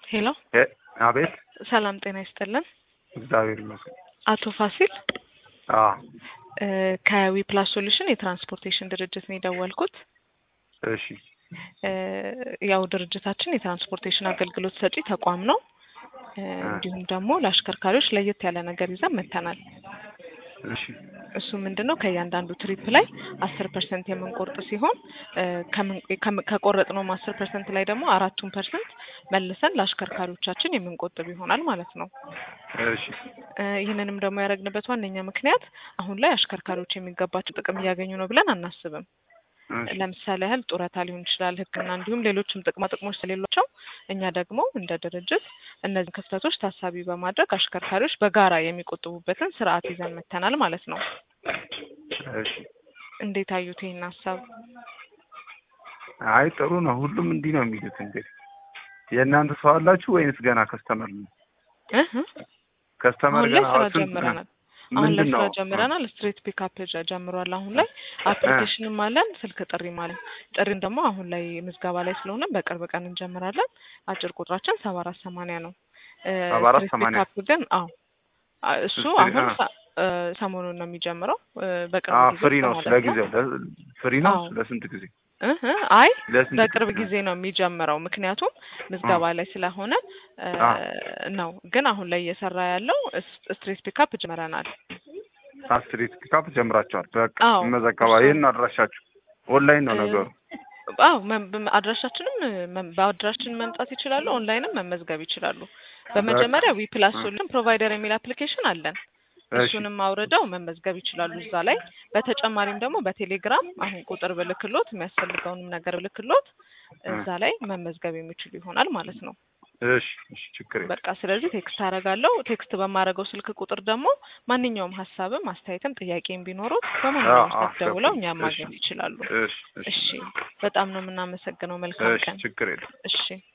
ሄሎ እ- አቤት ሰላም ጤና ይስጥልን። እግዚአብሔር ይመስገን። አቶ ፋሲል አዎ እ ከዊ ፕላስ ሶሉሽን የትራንስፖርቴሽን ድርጅት ነው የደወልኩት። እሺ እ ያው ድርጅታችን የትራንስፖርቴሽን አገልግሎት ሰጪ ተቋም ነው። እ እንዲሁም ደግሞ ለአሽከርካሪዎች ለየት ያለ ነገር ይዘን መጥተናል። እሺ እሱ ምንድን ነው ከእያንዳንዱ ትሪፕ ላይ አስር ፐርሰንት የምንቆርጥ ሲሆን እ ከምን- ከምን- ከቆረጥነውም አስር ፐርሰንት ላይ ደግሞ አራቱን ፐርሰንት መልሰን ለአሽከርካሪዎቻችን የምንቆጥብ ይሆናል ማለት ነው። እሺ እ ይህንንም ደግሞ ያደረግንበት ዋነኛ ምክንያት አሁን ላይ አሽከርካሪዎች የሚገባቸው ጥቅም እያገኙ ነው ብለን አናስብም። እሺ ለምሳሌ ያህል ጡረታ ሊሆን ይችላል፣ ሕክምና እንዲሁም ሌሎችም ጥቅማ ጥቅሞች ስለሌሏቸው እኛ ደግሞ እንደ ድርጅት እነዚህ ክፍተቶች ታሳቢ በማድረግ አሽከርካሪዎች በጋራ የሚቆጥቡበትን ስርዓት ይዘን መተናል ማለት ነው። እሺ እንዴት አዩት ይህን ሀሳብ? አይ ጥሩ ነው። ሁሉም እንዲህ ነው የሚሉት። እንግዲህ የእናንተ ሰው አላችሁ ወይንስ ገና ከስተመር ነው? እህ ከስተመር አሁን ላይ ገና ስራ ስንት- ጀምረናል። አሁን ላይ ምንድን ስራ ነው? ጀምረናል። ስትሬት ፒካፕ ጀምሯል። አሁን ላይ አፕሊኬሽንም አለን፣ ስልክ ጥሪም አለን። ጥሪም ደግሞ አሁን ላይ ምዝገባ ላይ ስለሆነ በቅርብ ቀን እንጀምራለን። አጭር ቁጥራችን ሰባ አራት ሰማንያ ነው። እ ሰባ አራት ስትሬት ሰማንያ ፒካፕ ግን አዎ አ- እሱ ስትሬት- አሁን አ- ሰ- እ ሰሞኑን ነው የሚጀምረው እ በቅርብ አዎ ጊዜ ፍሪ ውስጥ ነው ማለት ለጊዜው ለ- ፍሪ ነው አዎ። ለስንት ጊዜ? እህ አይ ለስንት በቅርብ ጊዜ ነው የሚጀምረው። ምክንያቱም ምዝገባ ላይ ስለሆነ እ አ። ነው። ግን አሁን ላይ እየሰራ ያለው እስ- ስትሬት ፒካፕ ጀምረናል። ስትሪት ፒካፕ ጀምራቸዋል። በቃ አዎ፣ መዘገባ እሱ- ይህን አድራሻችሁ ኦንላይን ነው እ ነገሩ። አዎ መም- በም- አድራሻችንም መም- በአድራሻችን መምጣት ይችላሉ። ኦንላይንም መመዝገብ ይችላሉ። በመጀመሪያ ዊ ፕላስ እ። ሶሉሽን ፕሮቫይደር የሚል አፕሊኬሽን አለን። እሺ እሱንም አውርደው መመዝገብ ይችላሉ እዛ ላይ። በተጨማሪም ደግሞ በቴሌግራም አሁን ቁጥር ብልክሎት የሚያስፈልገውንም ነገር ብልክሎት እዛ ላይ መመዝገብ የሚችሉ ይሆናል ማለት ነው። እሺ እሺ ችግር የለም። በቃ ስለዚህ ቴክስት አደርጋለሁ። ቴክስት በማደርገው ስልክ ቁጥር ደግሞ ማንኛውም ሀሳብም አስተያየትም ጥያቄም ቢኖሩት በማንኛውም አዎ፣ ሰዓት ደውለው እሺ፣ እኛም ማግኘት ይችላሉ። እሺ እሺ እሺ፣ በጣም ነው የምናመሰግነው። መልካም እሺ ቀን። ችግር የለም። እሺ